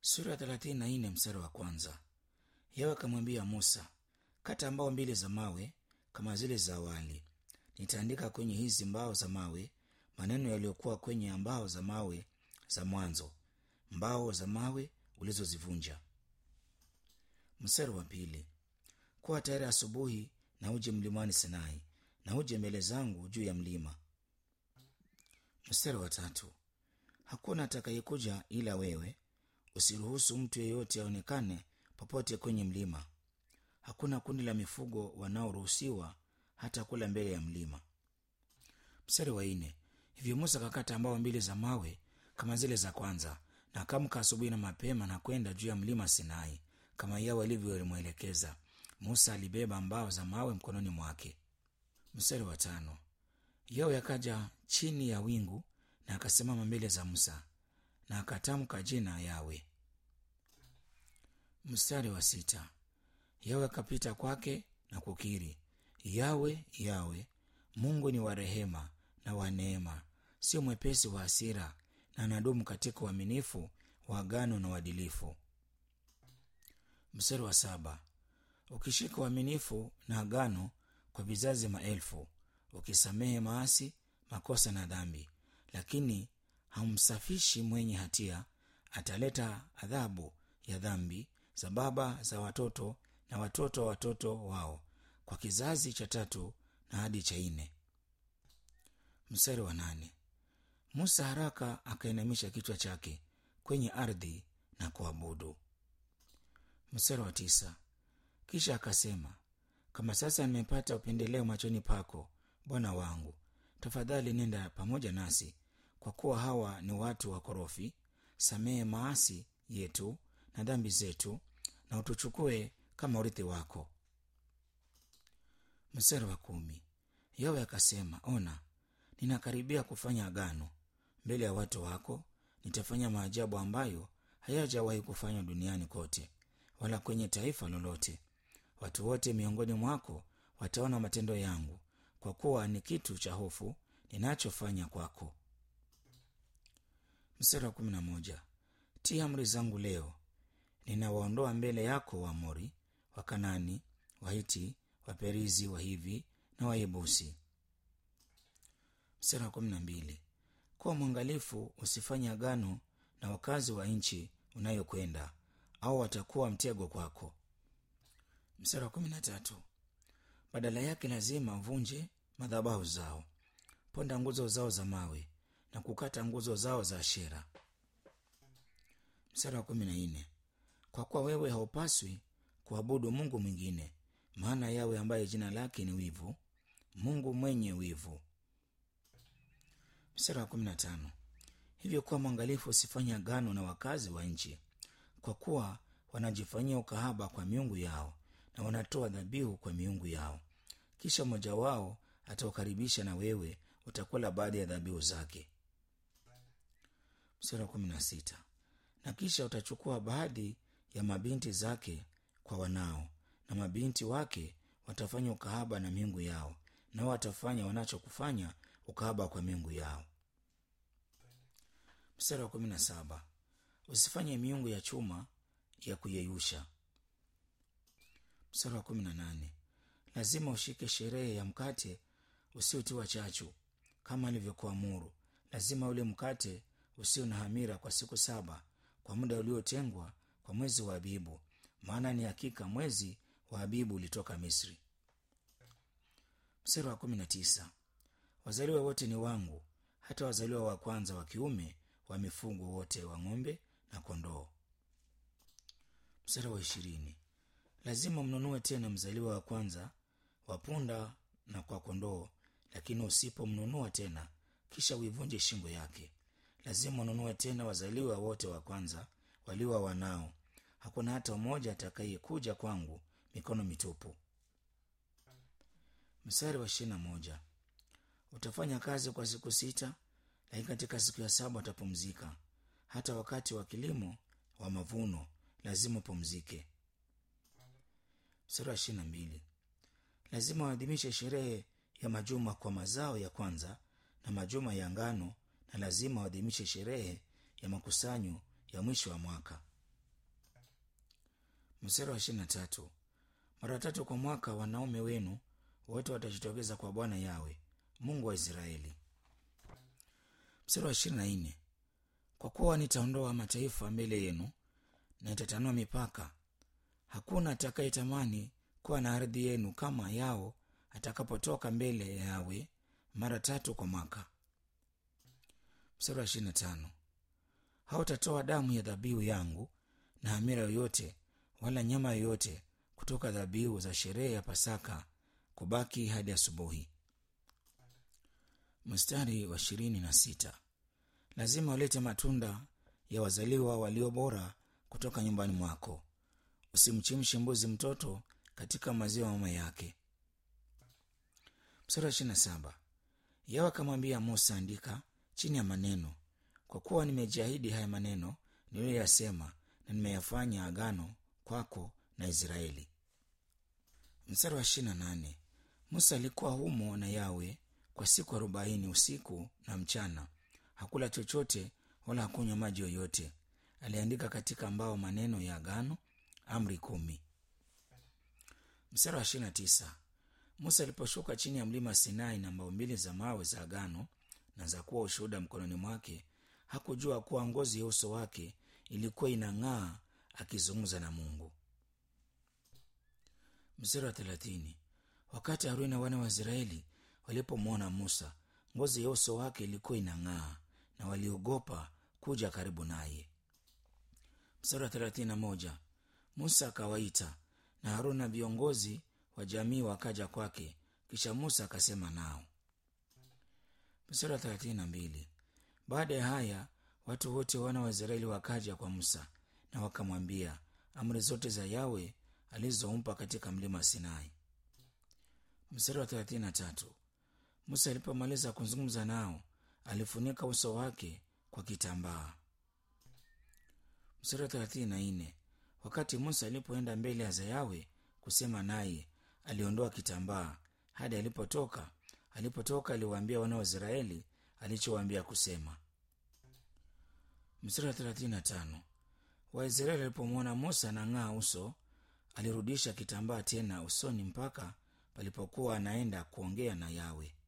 sura ya thelathini na nne mstari wa kwanza yawe akamwambia musa kata mbao mbili za mawe kama zile za awali nitaandika kwenye hizi mbao za mawe maneno yaliyokuwa kwenye mbao za mawe za mwanzo mbao za mawe ulizozivunja mstari wa pili kuwa tayari asubuhi na uje mlimani sinai na uje mbele zangu juu ya mlima mstari wa tatu hakuna atakayekuja ila wewe usiruhusu mtu yeyote aonekane popote kwenye mlima hakuna kundi la mifugo wanaoruhusiwa hata kula mbele ya mlima mstari wa nne hivyo musa akakata mbao mbili za mawe kama zile za kwanza na akamka asubuhi na mapema na kwenda juu ya mlima sinai kama yawe alivyomwelekeza musa alibeba mbao za mawe mkononi mwake mstari wa tano yawe akaja chini ya wingu na akasimama mbele za musa na akatamka jina yawe mstari wa sita yawe akapita kwake na kukiri yawe yawe mungu ni wa rehema na wa neema sio mwepesi wa hasira na anadumu katika uaminifu wa agano na uadilifu mstari wa saba ukishika uaminifu na agano kwa vizazi maelfu ukisamehe maasi makosa na dhambi lakini hamsafishi mwenye hatia ataleta adhabu ya dhambi za baba za watoto na watoto wa watoto wao kwa kizazi cha tatu na hadi cha nne mstari wa nane musa haraka akainamisha kichwa chake kwenye ardhi na kuabudu mstari wa tisa kisha akasema kama sasa nimepata upendeleo machoni pako bwana wangu tafadhali nenda pamoja nasi kwa kuwa hawa ni watu wakorofi samehe maasi yetu na dhambi zetu na utuchukue kama urithi wako mstari wa kumi yawe akasema ona ninakaribia kufanya agano mbele ya watu wako nitafanya maajabu ambayo hayajawahi kufanywa duniani kote wala kwenye taifa lolote watu wote miongoni mwako wataona matendo yangu kwa kuwa ni kitu cha hofu ninachofanya kwako mstari wa kumi na moja tia amri zangu leo ninawaondoa mbele yako waamori wakanani wahiti waperizi wahivi na wayebusi mstari wa kumi na mbili kuwa mwangalifu usifanye agano na wakazi wa nchi unayokwenda au watakuwa mtego kwako mstari wa kumi na tatu badala yake lazima uvunje madhabahu zao ponda nguzo zao za mawe na kukata nguzo zao za ashera mstari wa kumi na nne kwa kuwa wewe haupaswi kuabudu mungu mwingine maana yawe ambaye jina lake ni wivu mungu mwenye wivu mstari wa kumi na tano hivyo kuwa mwangalifu usifanye agano na wakazi wa nchi kwa kuwa wanajifanyia ukahaba kwa miungu yao na wanatoa dhabihu kwa miungu yao kisha mmoja wao ataukaribisha na wewe utakula baadhi ya dhabihu zake mstari wa kumi na sita na kisha utachukua baadhi ya mabinti zake kwa wanao na mabinti wake watafanya ukahaba na miungu yao nao watafanya wanachokufanya ukahaba kwa miungu yao mstari wa kumi na saba usifanye miungu ya chuma ya kuyeyusha mstari wa kumi na nane lazima ushike sherehe ya mkate usiotiwa chachu kama alivyokuamuru lazima ule mkate usio na hamira kwa siku saba kwa muda uliotengwa kwa mwezi wa abibu maana ni hakika mwezi wa abibu ulitoka misri mstari wa kumi na tisa wazaliwa wote ni wangu hata wazaliwa wa kwanza wa kiume wa mifugo wote wa ng'ombe na kondoo mstari wa ishirini lazima mnunue tena mzaliwa wa kwanza wa punda na kwa kondoo lakini usipomnunua tena kisha uivunje shingo yake lazima ununue tena wazaliwa wote wa kwanza waliwa wanao hakuna hata mmoja atakayekuja kwangu mikono mitupu mstari wa ishirina moja utafanya kazi kwa siku sita lakini katika siku ya saba utapumzika hata wakati wa kilimo wa mavuno lazima upumzike mstari wa ishirina mbili lazima waadhimishe sherehe ya majuma kwa mazao ya kwanza na majuma ya ngano na lazima waadhimishe sherehe ya makusanyo ya mwisho wa mwaka mstari wa ishirini na tatu mara tatu kwa mwaka wanaume wenu wote watajitokeza kwa bwana yawe mungu wa israeli mstari wa ishirini na nne kwa kuwa nitaondoa mataifa mbele yenu na nitatanua mipaka hakuna atakayetamani kuwa na ardhi yenu kama yao atakapotoka mbele ya yawe mara tatu kwa mwaka mstari wa ishirini na tano hautatoa damu ya dhabihu yangu na hamira yoyote wala nyama yoyote kutoka dhabihu za sherehe ya pasaka kubaki hadi asubuhi mstari wa ishirini na sita lazima walete matunda ya wazaliwa walio bora kutoka nyumbani mwako usimchimshe mbuzi mtoto katika maziwa mama yake mstari wa ishirini na saba yawe akamwambia musa andika chini ya maneno kwa kuwa nimejiahidi haya maneno niliyoyasema na nimeyafanya agano kwako na israeli mstari wa ishirina nane musa alikuwa humo na yawe kwa siku arobaini usiku na mchana hakula chochote wala hakunywa maji yoyote aliandika katika mbao maneno ya agano amri kumi mstari wa ishirina tisa musa aliposhuka chini ya mlima sinai na mbao mbili za mawe za agano na za kuwa ushuhuda mkononi mwake hakujua kuwa ngozi ya uso wake ilikuwa inang'aa akizungumza na mungu mstari wa thelathini wakati haruni na wana wa israeli walipomwona musa ngozi ya uso wake ilikuwa inang'aa na waliogopa kuja karibu naye mstari wa thelathini na moja musa akawaita na haruni na viongozi wa jamii wakaja kwake kisha musa akasema nao mstari wa thelathini na mbili baada ya haya watu wote wana wa israeli wakaja kwa musa na wakamwambia amri zote za yawe alizompa katika mlima sinai mstari wa thelathini na tatu musa alipomaliza kuzungumza nao alifunika uso wake kwa kitambaa mstari wa thelathini na nne wakati musa alipoenda mbele ya zayawe kusema naye aliondoa kitambaa hadi alipotoka alipotoka aliwaambia wana wa israeli alichowaambia kusema mstari wa thelathini na tano waisraeli walipomwona musa na ng'aa uso alirudisha kitambaa tena usoni mpaka palipokuwa anaenda kuongea na yawe